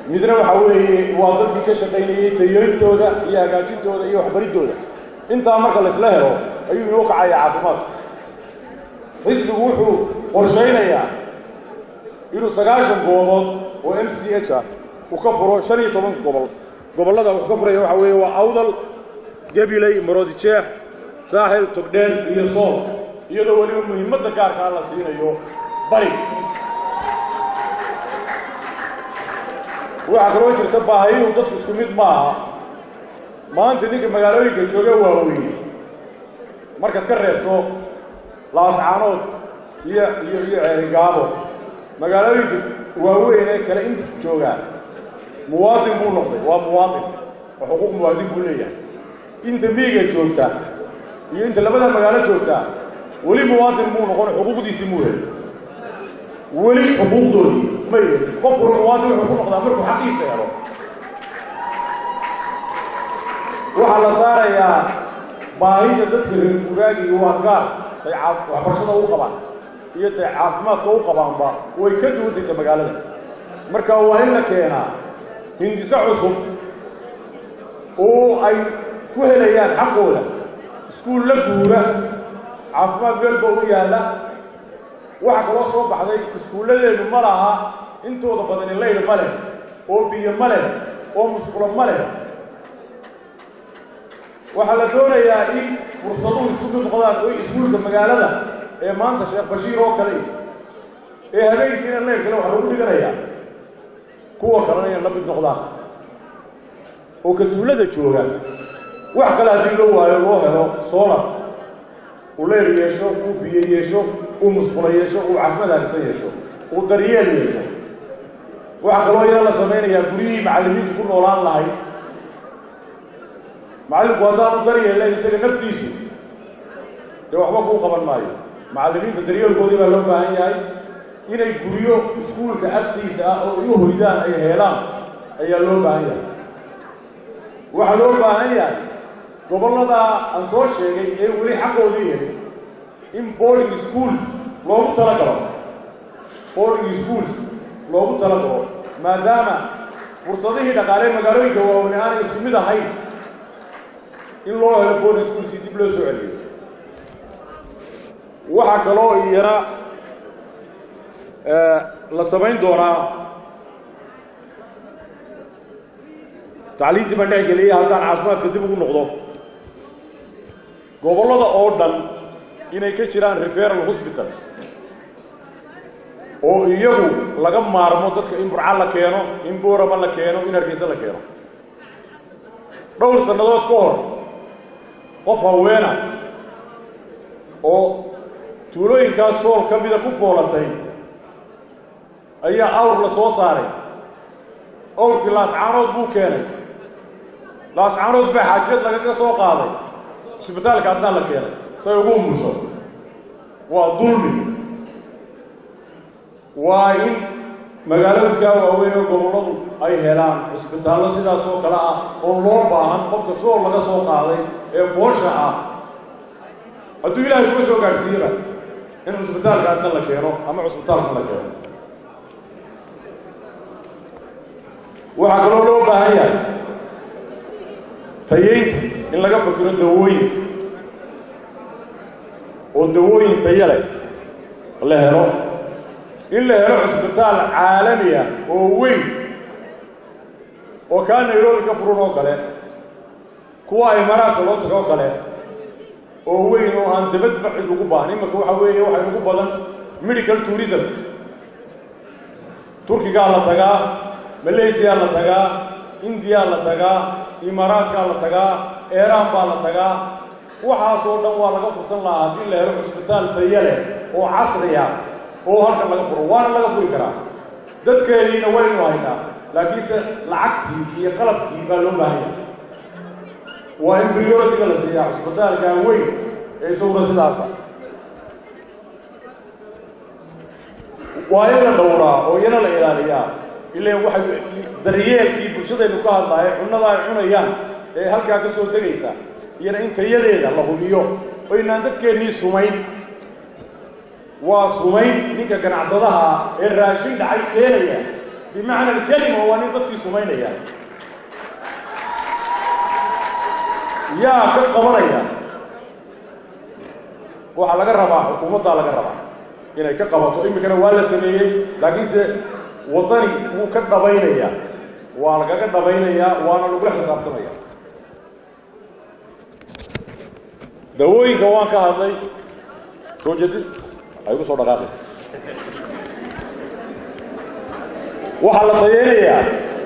midna waxaa weeye waa dadkii ka shaqaynayey tayooyintooda iyo hagaajintooda iyo waxbaridooda intaa marka laisla helo ayuu inoo kacaya caafimaadku xisbigu wuxuu qorshaynayaa inuu sagaashan goobood oo m c h ah uu ka furo shan iyo toban gobol gobollada wuxuu ka furaya waxaa weeye waa awdal gabiley maroodijeex saaxil togdheel iyo sool iyadoo weliba muhiimadda gaarkaa la siinayo bari waxaa kaloo jirta baahiyuhu dadku isku mid maaha maanta ninka magaalooyinka jooga waaweyne markaad ka reebto laascaanood iyo iyo iyo ceerigaabo magaalooyinka waaweyn ee kale inta joogaa muwaadin buu noqday waa muwaadin oo xuquuq muwaadin buu leeyahay inta miyiga joogta iyo inta labada magaalo joogta weli muwaadin buu noqon xuquuqdiisii muu heli weli xuquuqdoodii ma heli qofkuna muwaadin wuxuu ku noqdaa markuu xaqiisa helo waxaa la saarayaa baahida dadka reer guraagiga waa gaar tay waxbarashada u qabaan iyo tay caafimaadka u qabaanba way ka duwantayta magaalada marka waa in la keenaa hindiso cusub oo ay ku helayaan xaqooda iskuul la guura caafimaad meelba u yaalla waxaa kaloo soo baxday iskuulladeenu ma laha intooda badani layl ma leh oo biyo ma leh oo musqulo ma leh waxaa la doonayaa in fursaduhu isku mid noqdaan oo iskuulka magaalada ee maanta sheekh bashiir oo kale ee habeenkiina leyrkale waxa lagu dhiganayaa kuwa kalena inay la mid noqdaan oo ka tuulada jooga wax kale haddii loo waayo loo helo solar uu leyr yeesho uu biyo yeesho uu musqulo yeesho uu caafimaad harisan yeesho uu daryeel yeesho waxaa kaloo iyana la samaynayaa guryihii macallimiintu ku noolaan lahayd macallinku haddaanu daryeelle isaga naftiisu dee waxba kuu qaban maayo macallimiinta daryeelkoodii baa loo baahan yahay inay guryo iskuulka agtiisa ah oo igu hoydaan ay heelaan ayaa loo baahan yahay waxaa loo baahan yahay gobolladaa aan soo sheegay ee weli xaqoodii helin in boarding schools loogu tala galo boarding schools loogu tala galo maadaama fursadihii dhaqaalee magaalooyinka waaweyn aanay isku mid ahayn in loo helo boarding schools si dib loo soo celiyo waxaa kaloo iyana la samayn doonaa tacliintii baan dhex geliyay haddaan caafimaadka dib ugu noqdo gobollada oo dhan inay ka jiraan referal hospitals oo iyagu laga maarmo dadka in burca la keeno in boorama la keeno in hargeysa la keeno dhowr sannadood ka hor qof haweena oo tuulooyinkaas sool ka mida ku foolatay ayaa awr la soo saaray awrkii laascaanood buu keenay laascaanood baa xaajiyad lagaga soo qaaday cisbitaalka haddaan la keenay say ugu umusho waa dulmi waa in magaalooyinkaa waaweyn oo gobolladu ay helaan cisbitaallo sidaas oo kale ah oo loo baahan qofka sool laga soo qaaday ee foosha ah hadduu ilaahay kuma soo gaadhsiiyaba in cisbitaalka adna la keeno ama cisbitaalka la keeno waxaa kaloo loo baahan yahay tayeynta in laga fakiro dawooyinka oo dawooyin tayo leh la helo in la helo cisbitaal caalami ah oo weyn oo kaa nairobi ka furun oo kale kuwa imaaraadka loo tago oo kale oo weyn oo aan dabadba cid ugu baahan imanka waxaa weeye waxay ugu badan medical tourism turkigaa la tagaa malaysiyaa la tagaa indiyaa la tagaa imaaraadkaa la tagaa eeraan baa la tagaa waxaasoo dhan waa laga fursan lahaa haddii la helo cisbitaal tayo leh oo casriya oo halkan laga furo waana laga furi karaa dadkeediina waynu haynaa laakiinse lacagtii iyo qalabkii baa loo baahan yahay waa in prioritiga la siiyaa cisbitaalkaa weyn ee isaguna sidaasa waa in la dhowraa oo iyana la ilaaliyaa ilaan waxay daryeelkii bulshadaynu ka hadlahay cunnada ay cunayaan ee halkaa ka soo degaysa iyana in tayadeeda la hubiyo oo inaan dadkeennii sumayn waa sumayn ninka ganacsadaha ee raashin dhacay keenaya bimacna alkelima waa nin dadkii sumaynaya yaa ka qabanaya waxaa laga rabaa xukuumaddaa laga rabaa inay ka qabato iminkana waa la sameeyey laakiinse waddani wuu ka dhabaynaya waa lagaga dhabaynayaa waana lagula xisaabtamaya dawooyinka waan ka hadlay soo jeedid ay ku soo dhaqaaqay waxaa la dayeynayaa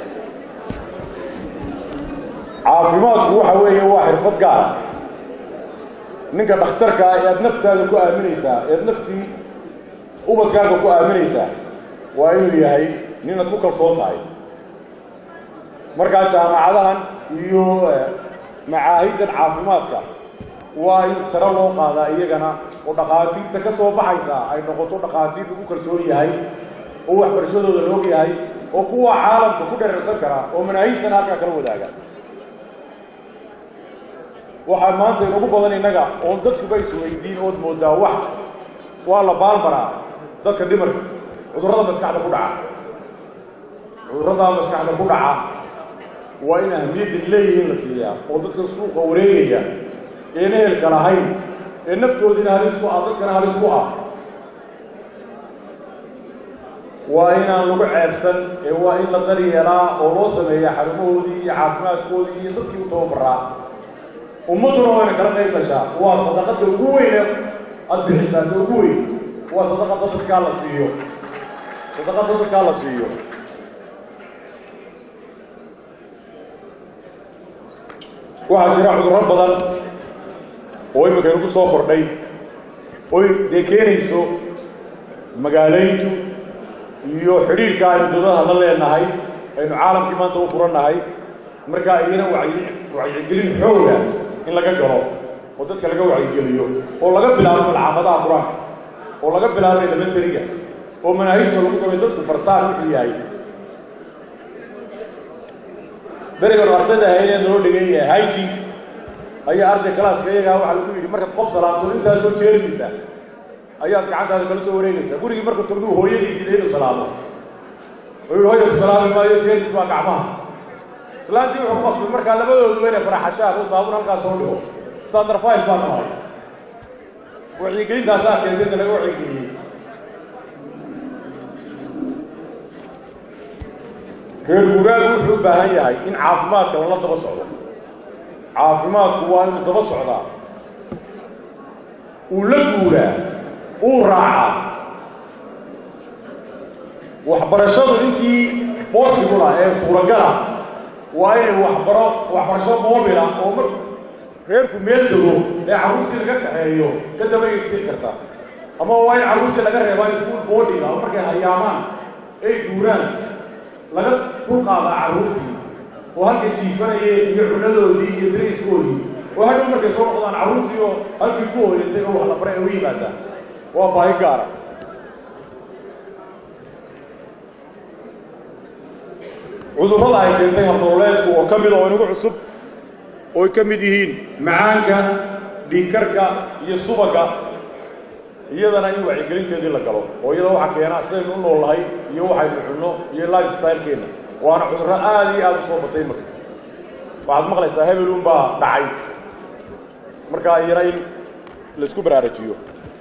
caafimaadku waxa weeye waa xirfad gaara ninka dhakhtarka ah ee aad naftaada ku aaminaysaa ead naftii ubadkaaga ku aaminaysaa waa inuu yahay ninaad ku kalsoon tahay markaa jaamacadahan iyo macaahiddan caafimaadka waa in sare loo qaadaa iyagana oo dhakhaatiirta ka soo baxaysa ay noqoto dhakhaatiir lagu kalsoon yahay oo waxbarashadooda loog yahay oo kuwa caalamka ku dherarsan kara oo manaahijtan halkaa kala wadaaga waxaa maanta inagu badan innaga oon dadkuba isweydiin ood moodaa wax waa la baalmaraa dadka dhimarka cudurrada maskaxda ku dhaca cudurrada maskaxda ku dhaca waa in ahamiyadda leeyihiin la siiyaa oo dadka suuqa wareegaya een ehelka lahayn ee naftoodiina halis ku ah dadkana halis ku ah waa inaan lagu ceebsan ee waa in la daryeelaa oo loo sameeyaa xarumahoodii iyo caafimaadkoodii iyo dadkii u tababaraa ummadduna wayna kala qayb gashaa waa sadaqada ugu weyne aada bixisaata ugu weyn waa sadaqada dadkaa la siiyo sadaqada dadkaa la siiyo waxaa jira cudurro badan oo imika inagu soo kordhay oy dee keenayso magaalayntu iyo xidhiirka aynu dowladaha la leenahay aynu caalamkii maanta u furannahay markaa iyana wacyi wacyigelin xooga in laga galo oo dadka laga wacyigeliyo oo laga bilaabo malcaamadaha qur-aanka oo laga bilaabo elementariga oo manaahijta lagu galo dadku bartaan wuxuu yahay berigan ardayda ahaydee noo dhigay hygink ayaa arday kalaaska iyagaa waxaa lagu yidhi markaad qof salaamto intaasoo jeerinaysaa ayaad gacantaada kala soo wareegaysaa gurigii markuu tagnuu hooyadii diiday inuu salaamo oo yihi hooya ku salaami maayo jeeris baa gacmaha islaantii wuxuu qasbay markaa labadooduba inay faraxashaan oo saabun halkaas soo dhigo standard five baa nahay wacyigelintaasaa keentay inka laga wacyigeliyey reer guuraagu wuxuu u baahan yahay in caafimaadka lala daba socdo caafimaadku waa inuu daba socdaa uu la guuraa uu raacaa waxbarashadu intii possible ah ee suuragala waa inay waxbaro waxbarasho moobila oo mar reerku meel dego ee carruurtii laga kaxeeyo ka daba irsii karta ama waa in carruurtii laga reebaa iskuol boodhiga oo markay hayaamaan ay guuraan laga dulqaadaa carruurtii oo halkay jiifanayeen iyo cunadoodii iyo dariiskoodii oo hadhow markay soo noqdaan carruurtii oo halkii ku hooyatay oo wax la baray ay u yimaadaan waa baahi gaara cudurrada ay keentay habdololeedku oo ka mid oo inagu cusub ooy ka mid yihiin macaanka dhiigkarka iyo subagga iyadana in wacyigelinteedii la galo oo iyada waxaa keena sidaynu u nool nahay iyo waxaynu cunno iyo life stylekeenna waana cudurro aada iyo aada u soo batay marka waxaad maqlaysaa hebelun baa dhacay markaa iyana in laisku baraarujiyo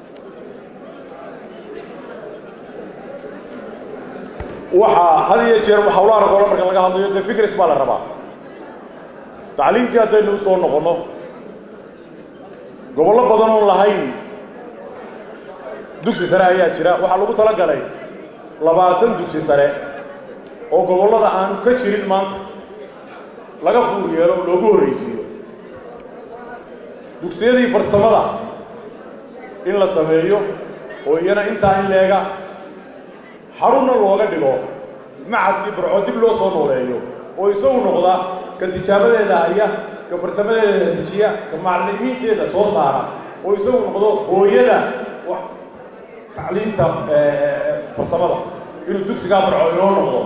waxaa had iyo jeer hawlaha ragoola marka laga hadlayo dee fikris baa la rabaa tacliimtii haddaynu u soo noqonno gobollo badan oon lahayn dugsi sare ayaa jira waxaa lagu tala galay labaatan dugsi sare oo gobollada aanu ka jirin maanta laga fuur yeelo loogu horraysiiyo dugsiyadii farsamada in la sameeyo oo iyana intaa in leega xarunna looga dhigo macadkii barco dib loo soo nooleeyo oo isagu noqda ka tijaabadeeda haya ka farsamadeeda dejiya ka macalimiinteeda soo saara oo isagu noqdo hooyada tacliinta farsamada inuu dugsigaa barco inoo noqdo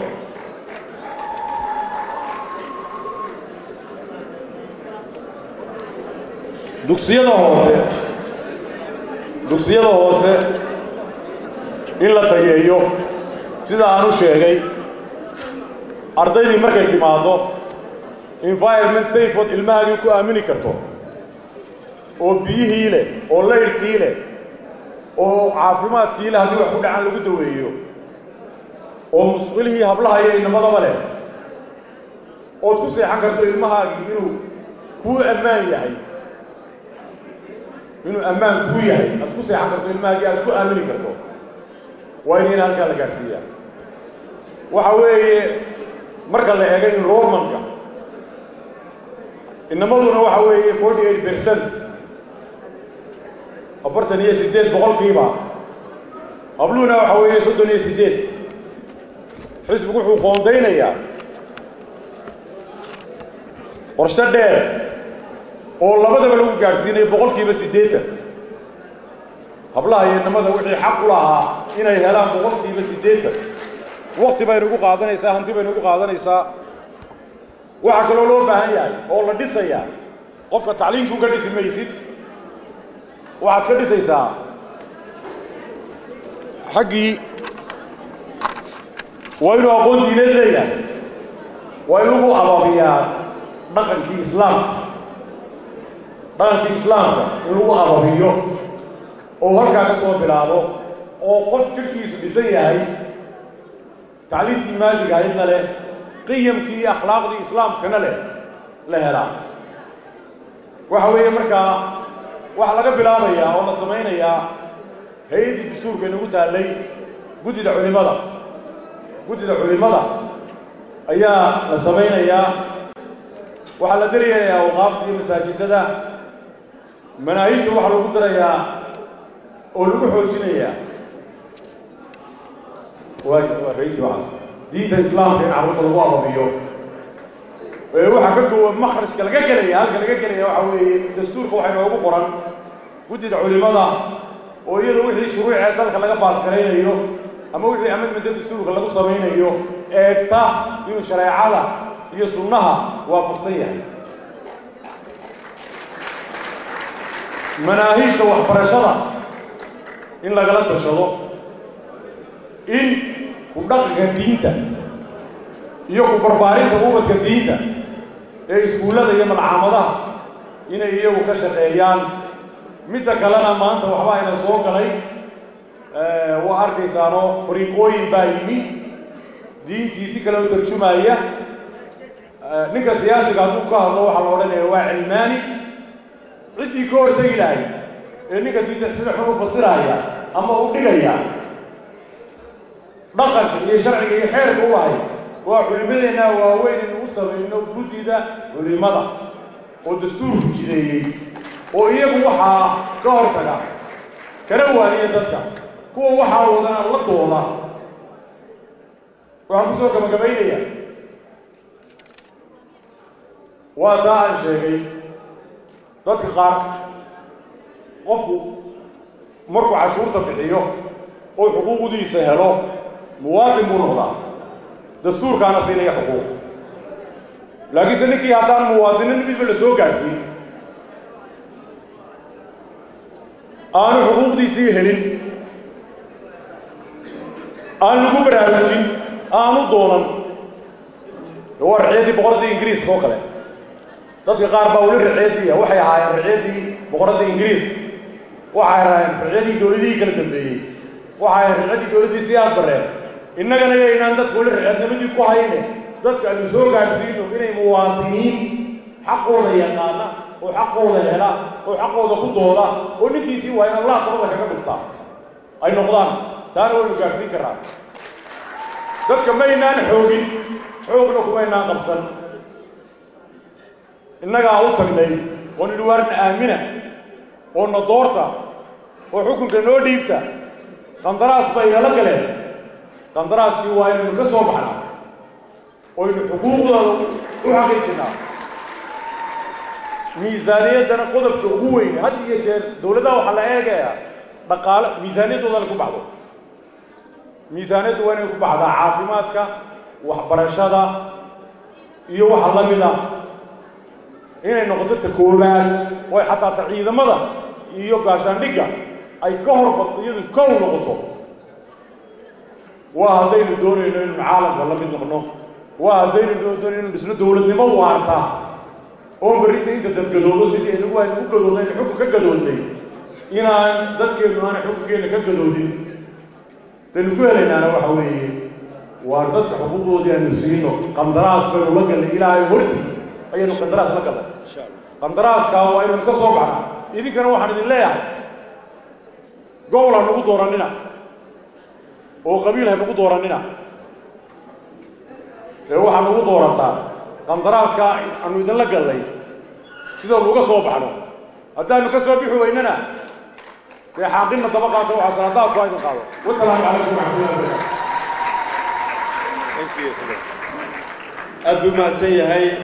dugsiyada hoose dugsiyada hoose in la tageeyo sida aan u sheegay ardaydii markay timaaddo environment safeood ilmahaagii ku aamini karto oo biyihii leh oo laydhkii leh oo caafimaadkii leh haddii wax ku dhacan lagu daweeyo oo musqilihii hablaha iyo inamadaba leh ood ku seexan karto ilmahaagii inuu kuu ammaan yahay inuu ammaan kuu yahay aad ku seexan karto ilmahaagii aad ku aamini karto waa inayna halkaa la gaadhsiiyaa waxa weeye marka la eego enrollmentka inamaduna waxa weeye forty eight percent afartan iyo siddeed boqolkiiba habluhuna waxa weeye soddon iyo siddeed xisbigu wuxuu qoondaynayaa qorshe dheer oo labadaba lagu gaadhsiinayo boqolkiiba siddeetan hablaha iyo inamada wixii xaq u lahaa inay helaan boqolkiiba siddeetan wakti baynu ugu qaadanaysaa hanti baynu ugu qaadanaysaa waxaa kaloo loo baahan yahay oo la dhisayaa qofka tacliimkuu ka dhisi maysid waxaad ka dhisaysaa xaggii waa inuu aqoon diineed leeyahay waa in lagu ababiyaa dhaqankii islaamka dhaqankii islaamka in lagu ababiyo oo halkaa ka soo bilaabo oo qof jidhkiisu dhisan yahay tacliimtii maadiga aydna leh qiyamkii iyo akhlaaqdii islaamkana leh la helaa waxa weeye markaa waxaa laga bilaabayaa oo la samaynayaa hay-addii dastuurka inagu taallay guddida culimada guddida culimada ayaa la samaynayaa waxaa la darayayaa awqaafta iyo masaajidada manaahijta waxaa lagu darayaa oo lagu xoojinayaa waa rayti waaas diinta islaamka in carruurta lagu ababiyo waxaa ka gowa makhrajka laga gelaya halka laga gelaya waxa weeye dastuurka waxaa inoogu qoran guddida culimada oo iyada wixii shuruucee dalka laga baasgaraynayo ama wixii amidmenta dastuurka lagu samaynayo eegta inuu shareecada iyo sunnaha waafaqsan yahay manaahiijta waxbarashada in lagala tashado in ku dhaqanka diinta iyo ku barbaarinta ubadka diinta ee iskuullada iyo malcaamadaha inay iyagu ka shaqeeyaan midda kalena maanta waxba ayna soo galay waa arkaysaanoo fariiqooyin baa yimi diintii si kale u tarjumaya ninka siyaasiga hadduu ka hadlo waxaa la odhanaya waa cilmaani ciddii ka hortegi lahayd ee ninka diinta sida xun u fasiraya ama u dhigaya dhaqanka iyo sharciga iyo xeerka u ahay waa culimadeenna waaweyn inu u samayno guddida culimada oo dastuurku jideeyey oo iyagu waxaa ka hortaga kala waaniya dadka kuwa waxaa wadana la dooda waxaan ku soo gabagabaynaya waa taa aan sheegay dadka qaar qofku markuu cashuurta bixiyo oo xuquuqdiisa helo muwaadin buu noqdaa dastuurkaana siinaya xuquuq laakiinse ninkii haddaan muwaadinin midba la soo gaadhsiin aanu xuquuqdiisii helin aan lagu baraarujin aanu doonan waa riciyaddii boqoraddii ingiriiska oo kale dadka qaar baa weli riciyaddiiya waxay ahaayeen riciyaddii boqoradda ingiriiska waxay ahaayeen riciyaddii dowladihii kala dambeeyey waxay ahayen riciyaddii dowladdii si aad bareen innagana yaynaan dadka weli riciyadnimadii ku hayne dadka aanu soo gaadhsiino inay muwaadiniin xaqooda yaqaana oo xaqooda hela oo xaqooda ku dooda oo ninkiisii waa in allah dabada kaga dhuftaa ay noqdaan taana waynu gaadhsiin karraa dadka maynaan xoogin xoogna kumaynaan qabsan innagaa u tagnay oo nidhi waarna aamina oo na doorta oo xukunka noo dhiibta qandaraas bay inala galeen qandaraaskii waa inaynu ka soo baxnaa oynu xuquuqdooda u xaqiijinnaa miisaaniyaddana qodobka ugu weyn had iyo jeer dowladdaha waxaa la eegayaa dhaqaalo miisaaniyaddooda ku baxdo miisaaniyaddu waa inay ku baxdaa caafimaadka waxbarashada iyo waxa la mid a inay noqoto ta koobaad oo xataa ta ciidamada iyo gaashaandhigga ay ka hor iyadu kow noqoto waa haddaynu doonayno inaynu caalamka la mid noqno waa haddaynu doodon inuu dhisno dowladnimo waarta oo berrinta inta dad gadoodo sidii inagu aynu u gadoodnay xukun ka gadoodnay inaan dadkeennu aanay xukunkeenna ka gadoodin daynu ku helaynaana waxa weeye waa dadka xuquuqdoodii aynu siino qandaraas baynu la gallay ilaahay hortii ayaynu qandaraas la gallay qandaraaskaa waa inaynu ka soo baxna idinkana waxaan idin leeyahay gobol ha nagu doorannina oo qabiil ha nagu doorannina ee waxaa nagu doorataa qandaraaskaa aanu idinla gallay sidaanu uga soo baxno haddaanu ka soo bixi weynana dee xaaqinna daba qaato waxaa salaadaadku ha idin qaado wasalaamu calaykum waraxmatullahi wabarakatu aad buu mahadsan yahay